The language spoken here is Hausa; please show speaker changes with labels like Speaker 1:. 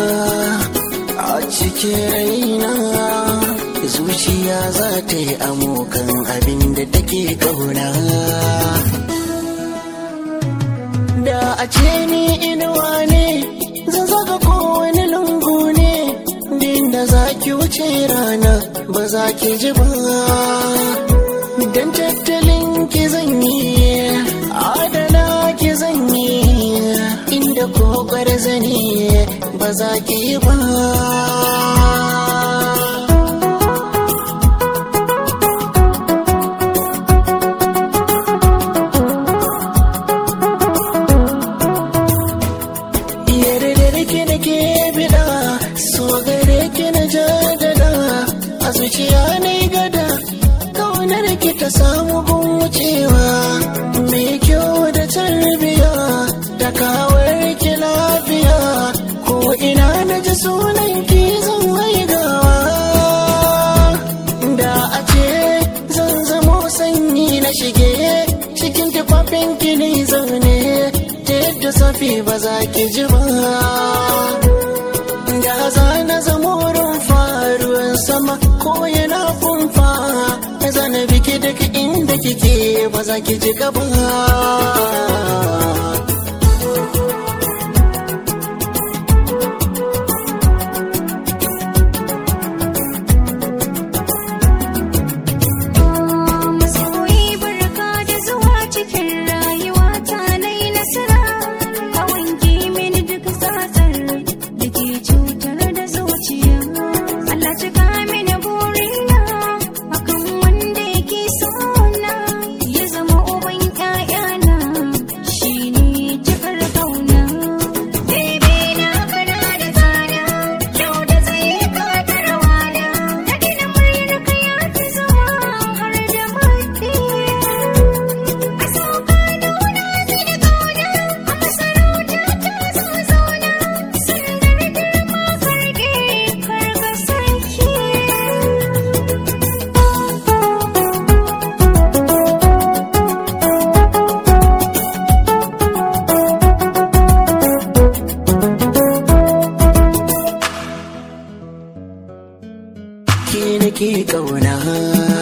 Speaker 1: a cikin raina zuciya za ta yi amokan abin da take kauna da a ce ni inuwa ne zan zaga kowane lungu ne din da za ki wuce rana ba za ki ji ba dan tattalin ki zan yi adana ki zan yi inda kokar zane ba za ki yi ba Yardar ki da ke bida so gare ki na jadada a zuciya na gada kaunar ki ta samu gun wucewa mai kyau da tarbiya da kawar ki lafiya ko ina na ji sunan ki zan waigawa da a ce zan zamo sanyi na shige cikin tufafin ki ne zaune ta yadda safi ba za ki ji ba da za na zamo rumfa ruwan sama ko yana kumfa zana biki daga inda kike ba za ki ji gaba
Speaker 2: Masoyi barka da zuwa cikin rayuwa ta nai nasara ka wanke mini duk tsatsar da ke cutar da zuciya Allah cika mini burina akan wanda yake sona ya zama uban ƴaƴana shine cikar kauna Bebe na kana da tsada kyau da tsaye ka tarwana da dina muryar ka ya fi zama har da mafi a sauka nuna mini kauna a masarauta ta zo zauna sandar girma karge karga sarki
Speaker 1: ki nake kauna